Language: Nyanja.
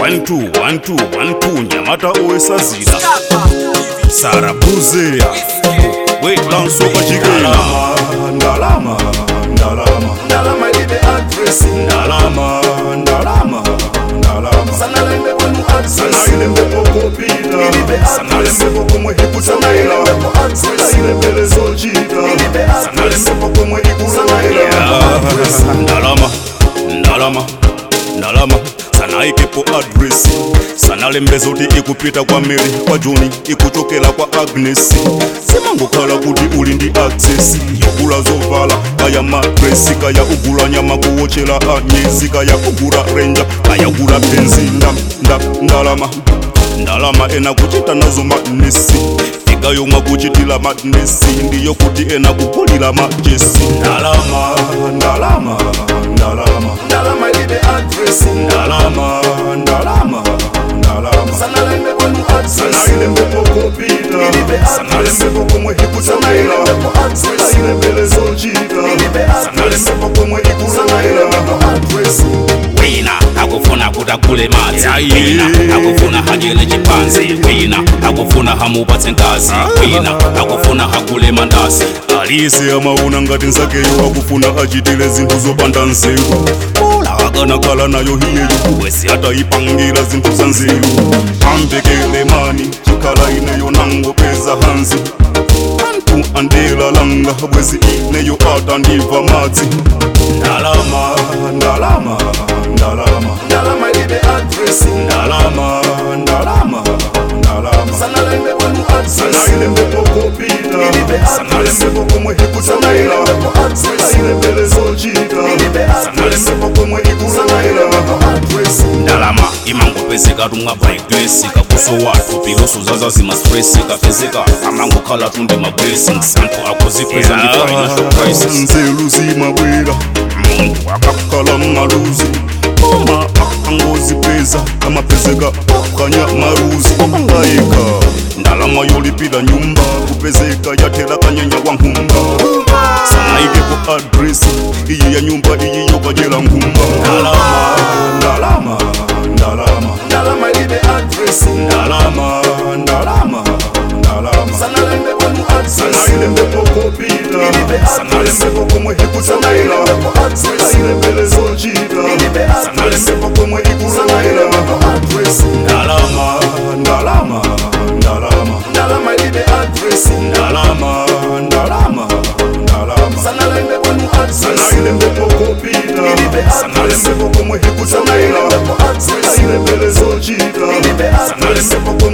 one two one two one two nyamata owesazila sarabuzea welansoka jikela ndalama ndalama ndalama ilibe adresi ndalama ndalama ndalama sanalembe kwenu adresi sanailembe pokopita Ilibe sanalembe pokomwe hikutokela Sanailembe po adresi. sanailembele zolchita Ilibe adresi. sanalembe pokomwe Sanailembe ikulokela po adresi. ndalama ndalama ndalama sanaikepo adresi sanalembe zoti ikupita kwa mary kwa joni ikuchokela kwa agnes simangokhala kuti uli ndi access yogula zovala kaya madresi kaya ugula nyama kuwochela anyezi kaya ugula renja kaya ugula penzi nda, nda, ndalama ndalama ena kuchita nazo madnesi fika yomwe kuchitila madnesi ndiyo kuti ena kugulila majesi ndalama ndalama ndalama ndalama ilibe adresi ndalama ndalama ndalama sanalembe kwenu adresi sanailembe pokopita Ilibe adresi. sanalembe pokomwe hikutokela Sanailembe po adresi. sanailembele zolchita Ilibe adresi. sanalembe pokomwe sanalembe ikulokela po adresi wina akufuna kuti agule madzi Ayi. wina akufuna hajele chipanzi wina akufuna hamupatse ngazi wina akufuna hagule mandazi alise amaona ngati nzakeyo akufuna achitile zinthu zopanda nzeru ola akanakhala nayo hiyeyo wesi atayipangira zinthu za nzeru ambekele mani chikhala ineyo nangopeza hanzi anthu andilalanga bwezi ineyo atandiva madzi ndalama ndalama ndalama ndalama ilibe adresi ndalama ndalama ndalama sanalembe kwenu adresi sanailembe pokopita Ilibe adresi. sanalembe pokomwe hikutokela Sanailembe po adresi. sanailembele zolchita Ilibe adresi. sanalembe pokomwe sanalembe ikulokela po adresi ndalama imangopezeka tumwa baigresi kakuso wathu piloso zazazimastresi kapezeka amangokhala tundi mablessings anthu akuzikweza ndi financial crisis nzeru zimabwera muntu akakhala maluzi oma akangozipeza amapezeka okanya maruzi opangayika ndalama yolipira nyumba kupezeka yathela kanyanya wa nkhumba sanaikepo adresi iyi ya nyumba iyi yokajela nkhumba ndalama ndalama ndalama ndalama ilibe adresi ndalama ndalama ndalama sanalembe kwenu adresi sanailembe pokopita Ilibe adresi. sanalembe pokomwe hikutokela Sanailembe po adresi. sanailembele zolchita Ilibe adresi. sanalembe pokomwe sanalembe ikulokela po adresi ndalama ndalama ndalama ndalama ilibe adresi ndalama ndalama ndalama sanalembe kwenu adresi sanailembe pokopita Ilibe adresi. sanalembe pokomwe hikutokela Sanailembe po adresi. sanailembele zolchita Ilibe adresi. sanalembe pokomwe